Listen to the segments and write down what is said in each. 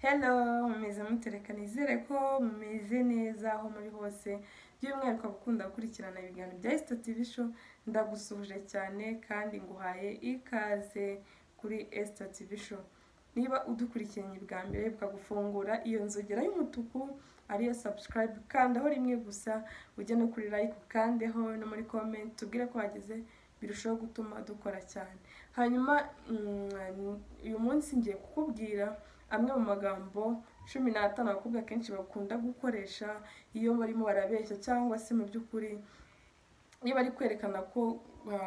hello mumeze mutereka nizere ko mumeze neza aho muri hose by'umwihariko abakunda gukurikirana ibiganiro bya esito tivi sho ndagusuhuje cyane kandi nguhaye ikaze kuri esito tivi sho niba udukurikiranye bwa mbere bukagufungura iyo nzogera y'umutuku ariyo sabusikarayibu kandaho rimwe gusa ujye no kuri layike ukandeho no muri komenti tubwire ko wageze birushaho gutuma dukora cyane hanyuma uyu munsi ngiye kukubwira amwe mu magambo cumi n'atanu abakobwa kenshi bakunda gukoresha iyo barimo barabeshya cyangwa se mu by'ukuri iyo bari kwerekana ko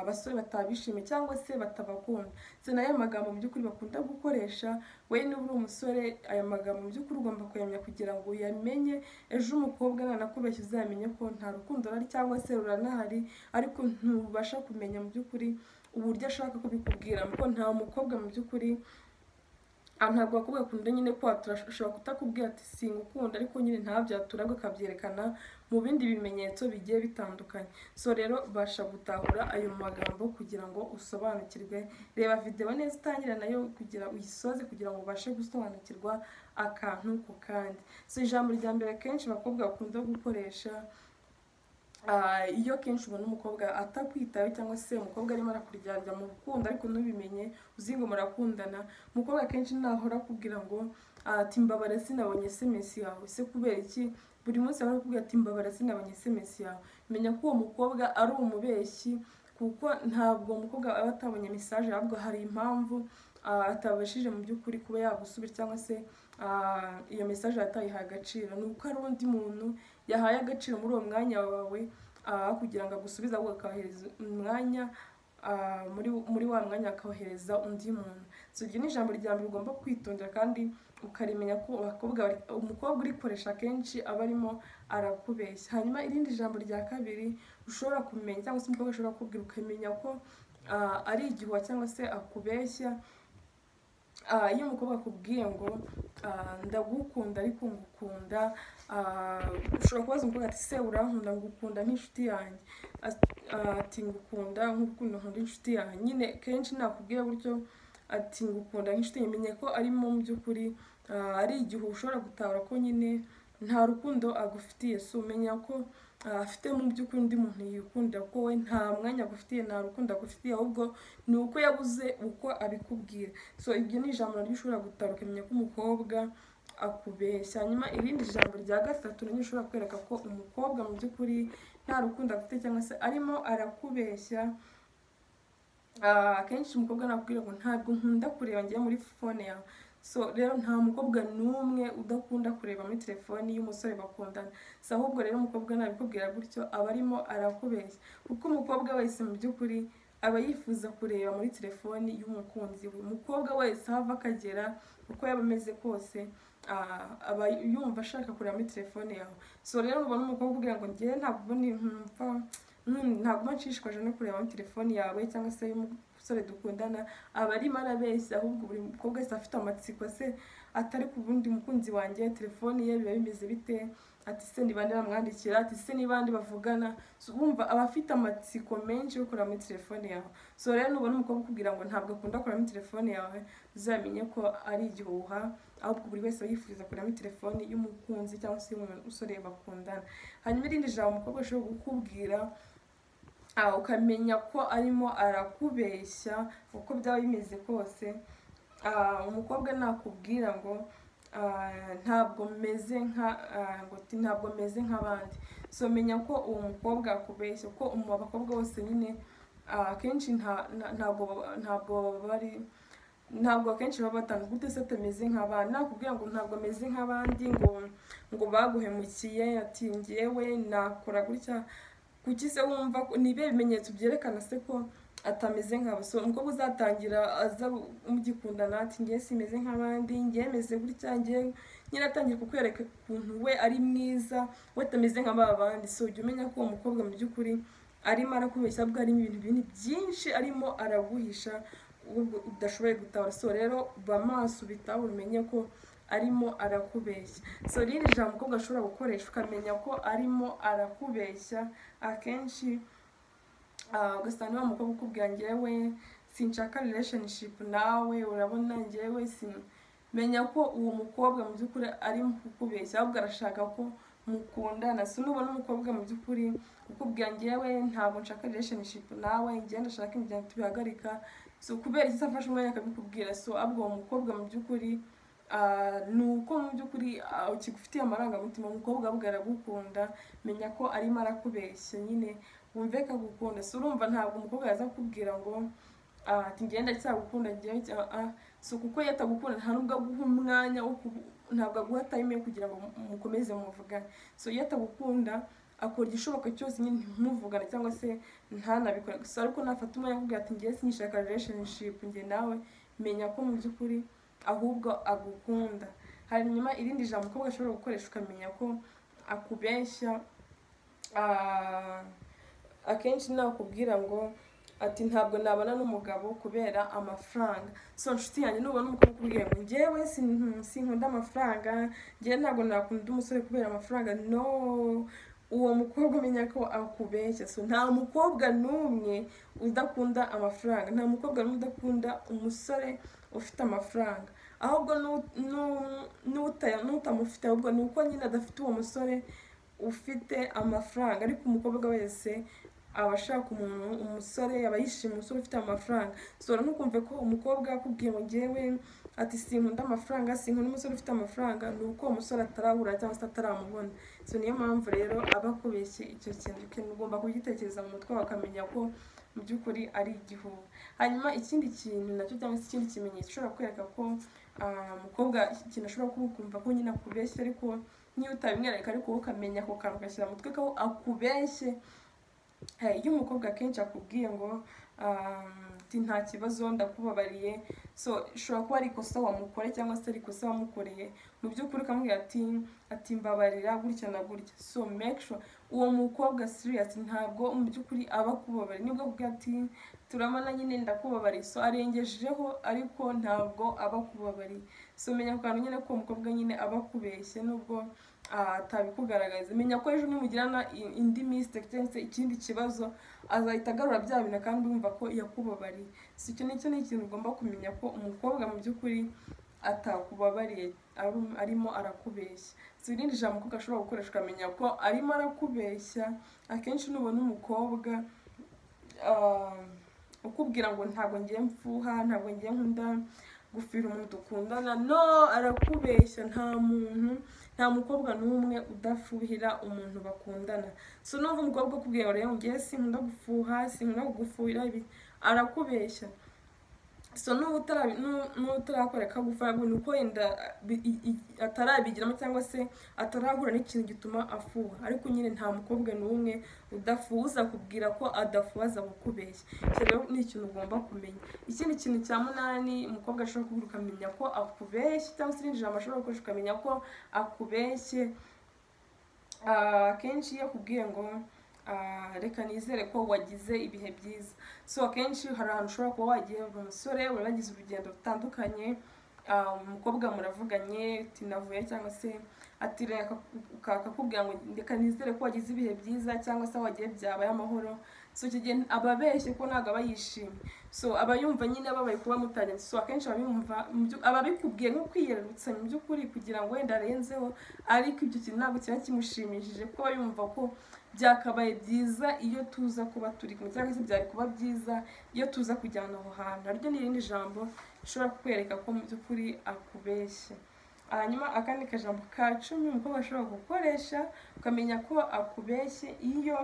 abasore batabishimiye cyangwa se batabakunda si nayo magambo mu by'ukuri bakunda gukoresha we niba uri umusore aya magambo mu by'ukuri ugomba kuyamenya kugira ngo uyamenye ejo umukobwa nanakubeshya uzamenye ko nta rukundo rurari cyangwa se ruranahari ariko ntubasha kumenya mu by'ukuri uburyo ashaka kubikubwira kuko nta mukobwa mu by'ukuri ntabwo abakobwa bakunda nyine ko ushobora kutakubwira ati singukunda ariko nyine ntabyo yaturabwo akabyerekana mu bindi bimenyetso bigiye bitandukanye so rero basha gutahura ayo magambo kugira ngo usobanukirwe reba videwo neza utangira nayo kugira uyisoze kugira ngo ubashe gusobanukirwa akantu ku kandi si ijambo rya mbere kenshi abakobwa bakunda gukoresha iyo kenshi ubona umukobwa atakwitaho cyangwa se umukobwa arimo arakuryarya mu rukundo ariko ntubimenye uzi ngo murakundana umukobwa akenshi nahora akubwira ngo ati mbabara sinabonye esemesi yawe se kubera iki buri munsi ahora akubwira ati mbabara sinabonye esemesi yawe menya ko uwo mukobwa ari umubeshyi kuko ntabwo umukobwa aba atabonye mesaje ahubwo hari impamvu atabashije mu by'ukuri kuba yagusubira cyangwa se iyo mesaje yatayihaye agaciro ni uko hari undi muntu yahaye agaciro muri uwo mwanya wawe kugira ngo agusubize ahubwo akawohereza umwanya muri wa mwanya akawohereza undi muntu iryo ni ijambo rya mbere ugomba kwitondera kandi ukarimenya ko umukobwa urikoresha akenshi aba arimo arakubeshya hanyuma irindi jambo rya kabiri ushobora kumenya cyangwa se umukobwa ushobora kukubwira ukamenya ko ari igihuha cyangwa se akubeshya iyo umukobwa akubwiye ngo ndagukunda ariko ngukunda ushobora kubaza umukobwa ati se urankunda ngukunda nk'inshuti yanjye ati ngukunda nk'urukundo nkunda inshuti yanjye nyine kenshi nakubwira gutyo ati ngukunda nk'inshuti menye ko arimo mu by'ukuri ari igihe ushobora gutahura ko nyine nta rukundo agufitiye si umenya ko afite mu by'ukuri undi muntu yikunda ko we nta mwanya agufitiye nta rukundo agufitiye ahubwo ni uko yabuze uko abikubwira so ibyo ni ijambo naryo ushobora gutahura ukamenya ko umukobwa akubeshya hanyuma irindi jambo rya gatatu naryo ushobora kwereka ko umukobwa mu by'ukuri nta rukundo afite cyangwa se arimo arakubeshya akenshi umukobwa nakubwira ngo ntabwo nkunda kureba ngiye muri fone yawe so rero nta mukobwa n'umwe udakunda kureba muri telefoni y'umusore bakundana si ahubwo rero umukobwa nabikubwira gutyo aba arimo arakubeshya kuko umukobwa wese mu by'ukuri aba yifuza kureba muri telefoni y'umukunzi we umukobwa wese aho ava akagera uko yaba ameze kose aba yumva ashaka kureba muri telefone yawe so rero nubona umukobwa ubwira ngo ngewe ntabwo ntumva ntabwo nshishikaje no kureba muri telefoni yawe cyangwa se y'umusore dukundana aba arimo arabeshya ahubwo buri mukobwa wese afite amatsiko se atari ku bundi mukunzi wanjye telefoni ye biba bimeze bite ati se nibande bamwandikira ati se nibande bavugana wumva aba afite amatsiko menshi yo kureba muri telefone yawe so rero nubona umukobwa ukubwira ngo ntabwo akunda kureba muri telefone yawe uzamenye ko ari igihuha ahubwo buri wese yifuza kureba telefoni y'umukunzi cyangwa se y'umusore bakundana hanyuma irindi jambo umukobwa ashobora kukubwira ukamenya ko arimo arakubeshya uko byaba bimeze kose umukobwa nakubwira ngo ntabwo meze nka ntabwo meze nk'abandi so menya ko uwo mukobwa akubeshya ko abakobwa bose nyine akenshi ntabwo bari ntabwo akenshi baba batanzwe gute se atameze nk'abandi nakubwira ngo ntabwo ameze nk'abandi ngo ngo baguhemukiye ati ngewe nakora gutya kuki se wumva ni ibihe bimenyetso byerekana se ko atameze nk'abo so umukobwa uzatangira aza mugikundana ati ngewe simeze nk'abandi ngewe meze gutya ngewe nyine atangiye kukwereka ukuntu we ari mwiza we atameze nk'aba bandi so ujya umenya ko uwo mukobwa mu by'ukuri arimo arakubeshya bwo harimo ibintu binini byinshi arimo araguhisha udashoboye gutabara so rero ba maso ubitahura umenye ko arimo arakubeshya so riri jambo umukobwa ashobora gukoresha ukamenya ko arimo arakubeshya akenshi ugasanga niba umukobwa ukubwira ngewe sinshaka relationship nawe urabona ngewe menya ko uwo mukobwa mu by'ukuri ari mu kukubeshya ahubwo arashaka ko mukundana si nubona umukobwa mu by'ukuri ukubwira ngewe ntabwo nshaka relationship nawe ngenda ndashaka imiryango tubihagarika so kubera iki se afashe umwanya akabikubwira so ahubwo uwo mukobwa mu by'ukuri ah, ni uko mu by'ukuri ah, ukigufitiye amarangamutima umukobwa ahubwo aragukunda menya ko arimo arakubeshya nyine wumve akagukunda si urumva ntabwo umukobwa yaza akubwira ngo ah, ati ngenda cyagukunda ngewe cya- ah, so kuko iyo atagukunda nta nubwo aguha umwanya wo kubu- ntabwo aguha time yo kugira ngo mu- mukomeze muvugane so iyo atagukunda akora igishoboka cyose nyine ntimuvugane cyangwa se ntanabikora gusa ariko nafata umwanya akubwira ati ngewe sinishaka relationship njye nawe menya ko mu by'ukuri ahubwo agukunda hanyuma irindi jambo umukobwa ashobora gukoresha ukamenya ko akubeshya ah, akenshi nakubwira ngo ati ntabwo nabana n'umugabo kubera amafaranga so nshuti yanjye nubona umukobwa ukubwira ngo njyewe sin- sinkunda amafaranga njyewe ntabwo nakunda umusore kubera amafaranga no uwo mukobwa umenya ko akubeshya so nta mukobwa n'umwe udakunda amafaranga nta mukobwa n'umwe udakunda umusore ufite amafaranga ahubwo n'u- n'u- n'uta- n'utamufite ahubwo ni uko nyine adafite uwo musore ufite amafaranga ariko umukobwa wese aba ashaka umuntu umusore aba yishimiye umusore ufite amafaranga sora ntukumve ko umukobwa akubwiye ngo ngewe ati sinkunda amafaranga sinkunda umusore ufite amafaranga ni uko uwo musore atarahura cyangwa se ataramubona so niyo mpamvu rero aba akubeshye icyo kintu kintu ugomba kugitekereza mu mutwe wakamenya ko mu by'ukuri ari igihuha hanyuma ikindi kintu nacyo cyangwa se ikindi kimenyetso ushobora kwereka ko ah, umukobwa ikintu ashobora kukumva ko nyine akubeshya ariko niyo utabimwereka ariko wowe ukamenya ako kantu ugashyira mu mutwe ko akubeshye Eh, iyo umukobwa akenshi akubwiye ngo um, ti nta kibazo ndakubabariye so ushobora kuba ari ikosa wamukore cyangwa se ari ikosa wamukoreye mu by'ukuri ukamubwira ati ati mbabarira gutya na gutya so make sure uwo mukobwa serious ntabwo mu by'ukuri aba akubabariye nibwo avuga ati turamana nyine ndakubabariye so arengejeho ariko ntabwo aba akubabariye so menya ku kantu nyine ko uwo mukobwa nyine aba akubeshye nubwo ah, atabikugaragariza menya ko ejo nimugirana i- indi mistake cyangwa se ikindi kibazo azahita agarura bya bintu kandi wumva ko yakubabariye si icyo nicyo ni ikintu ugomba kumenya ko umukobwa mu by'ukuri atakubabariye aru- arimo arakubeshya si irindi jambo umukobwa ashobora gukoresha ukamenya ko arimo arakubeshya akenshi nubona umukobwa ah, ukubwira ngo ntabwo ngiye mfuha ntabwo ngiye nkunda gufira umuntu dukundana no arakubeshya nta muntu nta mukobwa n'umwe udafuhira umuntu bakundana so n'ubu umukobwa ukubwira ngo rero ngewe sinkunda gufuha sinkunda kugufuhira ibi arakubeshya so n'ubu utarabi- n'u- n'ubu utarakorera kagufara ni uko yenda bi- i- i- atarabigiramo cyangwa se atarahura n'ikintu gituma afuha ariko nyine nta mukobwa n'umwe udafuza kubwira ko adafuza kukubeshya icyo rero ni ikintu ugomba kumenya ikindi kintu cya munani umukobwa ashobora kubwira ukamenya ko akubeshya cyangwa se irindi jambo ashobora gukoresha ukamenya ko akubeshye Ah, akenshi iyo akubwiye ngo ah, reka nizere ko wagize ibihe byiza so akenshi hari ahantu ushobora kuba wagiye uri umusore wagize urugendo rutandukanye ah, umukobwa muravuganye uti navuye cyangwa se ati reka uka- akakubwira ngo reka nizere ko wagize ibihe byiza cyangwa se aho wagiye byabaye amahoro so icyo gihe aba abeshye ko ntabwo aba yishimye so aba yumva nyine ababaye kuba mutanye so akenshi aba yumva mu byu- aba abikubwiye nko kwiyerurutsa mu by'ukuri kugira ngo wenda arenzeho ariko ibyo kintu ntabwo kiba kimushimishije kuko aba yumva ko byakabaye byiza iyo tuza kuba turi kumwe cyangwa se byari kuba byiza iyo tuza kujyana aho hantu naryo ni irindi jambo rishobora kukwereka ko mu by'ukuri akubeshya hanyuma akandi kajambo ka cumi umukobwa ashobora gukoresha ukamenya ko akubeshye iyo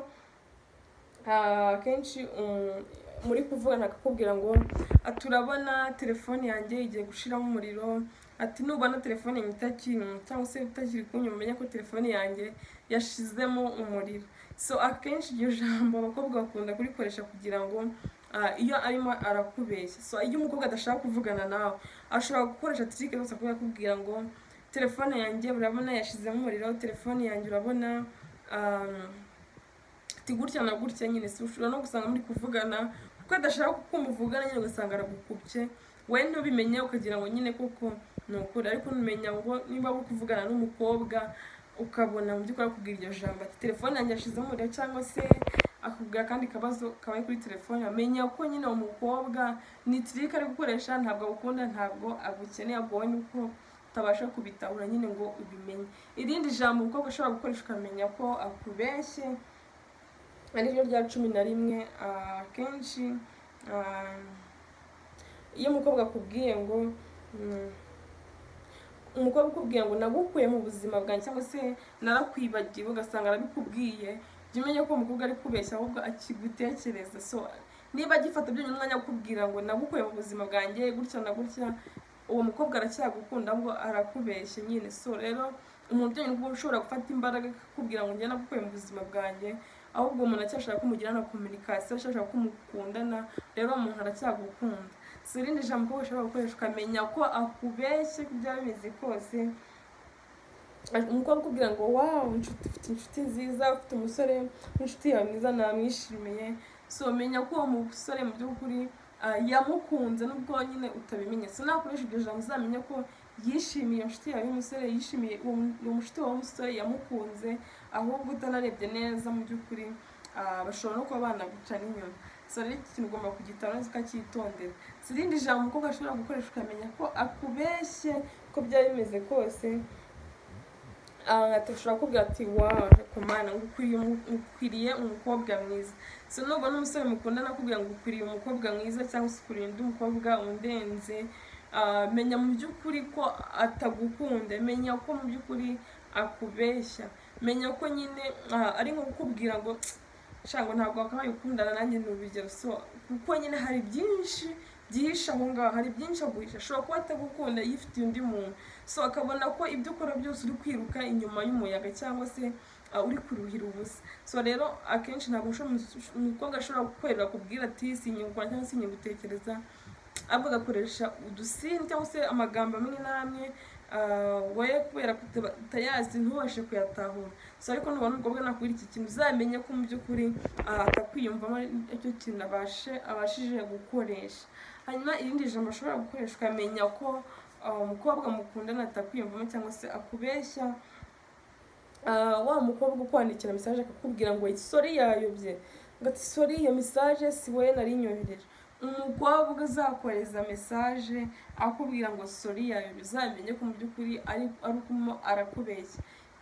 ah, akenshi um, muri kuvugana akakubwira ngo "Ah, turabona telefone yanjye igiye gushiramo umuriro ati nubona telefone yanjye itakiri cyangwa se utakiri kunyuma umenya ko telefone yanjye yashizemo umuriro so akenshi iryo jambo abakobwa bakunda kurikoresha kugira ngo ah, iyo arimo arakubeshya so iyo umukobwa adashaka kuvugana nawe ashobora gukoresha tirike gusa kuba yakubwira ngo telefone yanjye urabona yashizemo umuriro telefone yanjye urabona ah, ati gutya na gutya nyine si ushobora no gusanga muri kuvugana kuko adashaka kukumva uvugana nyine ugasanga aragukubye we ntubimenye ukagira ngo nyine koko ni ukuri ariko numenya ngo niba uri kuvugana n'umukobwa ukabona mu by'ukuri akubwira iryo jambo ati telefone yanjye yashizemo umuriro cyangwa se akubwira akandi kabazo kabaye kuri telefone amenya ko nyine umukobwa ni tirike ari gukoresha ntabwo agukunda ntabwo agukeneye agubonye uko utabasha kubitahura nyine ngo ubimenye irindi jambo umukobwa ashobora gukoresha ukamenya ko akubeshye ariryo rya cumi na rimwe akenshi iyo umukobwa akubwiye ngo umukobwa ukubwiye ngo nagukuye mu buzima bwanjye cyangwa se narakwibagiwe ugasanga arabikubwiye jya umenya ko umukobwa ari kubeshya ahubwo akigutekereza so niba agifata byonyine umwanya wo kukubwira ngo nagukuye mu buzima bwanjye gutya na gutya uwo mukobwa aracyagukunda ngo arakubeshya nyine so rero umubyeyi ubwo ushobora gufata imbaraga akakubwira ngo njye nagukuye mu buzima bwanjye ahubwo umuntu aracyashaka ko umugirana kominikasiyo ashaka ko mukundana rero umuntu aracyagukunda si irindi jambo ko ushobora gukoresha ukamenya ko akubeshye ko byaba bimeze kose umukobwa ukubwira ngo wawu inshuti ufite inshuti nziza ufite umusore w'inshuti yawe mwiza namwishimiye so menya ko uwo musore mu by'ukuri yamukunze nubwo nyine utabimenye so nakoresha iryo jambo uzamenya ko yishimiye inshuti yawe y'umusore yishimiye uwo mushuti wawe w'umusore yamukunze ahubwo utanarebye neza mu by'ukuri bashobora no kuba banagucana inyuma so rero iki kintu ugomba kugitara neza ukacyitondera si irindi jambo umukobwa ashobora gukoresha ukamenya ko akubeshye ko byaba bimeze kose ashobora kubwira ati wawu kumana ngo ukwiriye umukobwa mwiza so nubwo n'umusore mukundana akubwira ngo ukwiriye umukobwa mwiza cyangwa se ukuriye undi mukobwa undenze menya mu by'ukuri ko atagukunda menya ko mu by'ukuri akubeshya menya ko nyine ari nko kukubwira ngo nshanga ntabwo wakabaye ukundana nanjye ni urugero so kuko nyine hari byinshi byihishe aho ngaho hari byinshi aguhisha ashobora kuba atagukunda yifitiye undi muntu so akabona ko ibyo ukora byose uri kwiruka inyuma y'umuyaga cyangwa se uri kuruhira ubusa so rero akenshi ntabwo umukobwa ashobora gukorera kubwira ati sinyungura cyangwa se gutekereza ahubwo agakoresha udusini cyangwa se amagambo amwe n'amwe we kubera ko utayazi ntubashe kuyatahura so ariko nubona umukobwa nakubwira iki kintu uzamenye ko mu by'ukuri atakwiyumvamo icyo kintu abashije gukoresha hanyuma irindi jambo ashobora gukoresha ukamenya ko umukobwa mukundana atakwiyumvamo cyangwa se akubeshya wa mukobwa ukwandikira mesaje akakubwira ngo isori yayobye ngo ati sori iyo mesaje si wowe nari nyohereje umukobwa uzakoreza mesaje akubwira ngo sori yawe uzamenye ko mu by'ukuri ari ukumva arakubeshya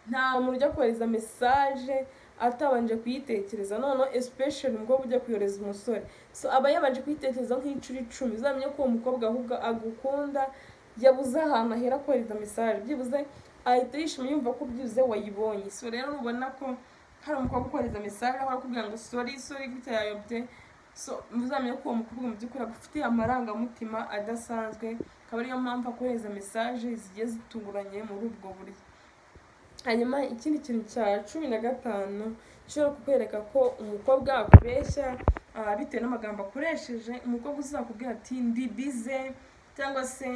nta muntu ujya kohereza mesaje atabanje kuyitekereza noneho especially umukobwa ujya kuyohereza umusore so aba yabanje kuyitekereza nk'inshuro icumi uzamenye ko uwo mukobwa ahubwo agukunda yabuze ahantu ahera kohereza mesaje byibuze ahita yishima yumva ko byibuze wayibonye so rero ubona ko hari umukobwa ukohereza mesaje aho arakubwira ngo sori sori gutya yayobye so muzamenye ko uwo mukobwa mu by'ukuri agufitiye amarangamutima adasanzwe akaba ariyo mpamvu akohereza mesaje zigiye zitunguranye muri ubwo buryo hanyuma ikindi kintu cya cumi na gatanu gishobora kukwereka ko umukobwa akubeshya bitewe n'amagambo akoresheje umukobwa uzakubwira ati ndi bize cyangwa se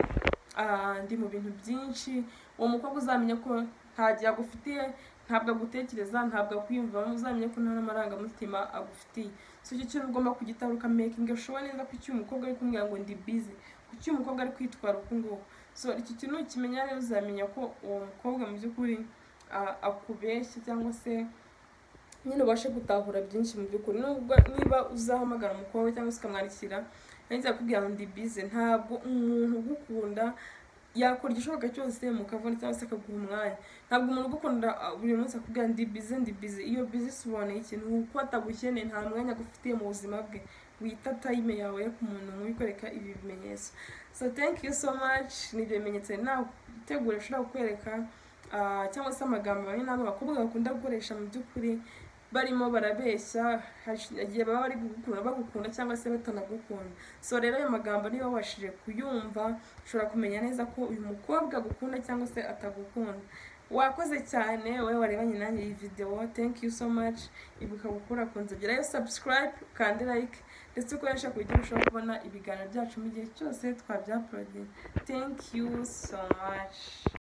ndi mu bintu byinshi uwo mukobwa uzamenya ko nta gihe agufitiye ntabwo agutekereza ntabwo akwiyumvamo uzamenye ko nta n'amarangamutima agufitiye so icyo kintu ugomba kugitara ukamakinga showa neza ko icyo umukobwa ari kumubwira ngo ndi bize ku cyo umukobwa ari kwitwara uku nguku so iki kintu ukimenya rero uzamenya ko uwo mukobwa mu by'ukuri akubeshya cyangwa se nyine ubashe gutahura byinshi mu by'ukuri niba uzahamagara umukobwa cyangwa se ukamwandikira yahita akubwira ngo ndi bize ntabwo umuntu ugukunda yakora igishoboka cyose mukavuna cyangwa se akaguha umwanya ntabwo umuntu ugukunda buri munsi akubwira ndi bize ndi bize iyo bize isobanuye ikintu uko atagukeneye nta mwanya agufitiye mu buzima bwe wita tayime yawe ku muntu wikoreka ibi bimenyetso so thank you so much ni ibyo bimenyetso nategura ushobora kukwereka cyangwa se amagambo bamwe n'amwe abakobwa bakunda gukoresha mu by'ukuri barimo barabeshya igihe baba bari kugukunda bagukunda cyangwa se batanagukunda so rero ayo magambo niba wabashije kuyumva ushobora kumenya neza ko uyu mukobwa agukunda cyangwa se atagukunda wakoze cyane wowe warebanye nanjye iyi videwo thank you so much ibuka gukora ku nzu gerayo subscribe kandi like ndetse ukoresha ku buryo ushobora kubona ibiganiro byacu mu gihe cyose twabya thank you so much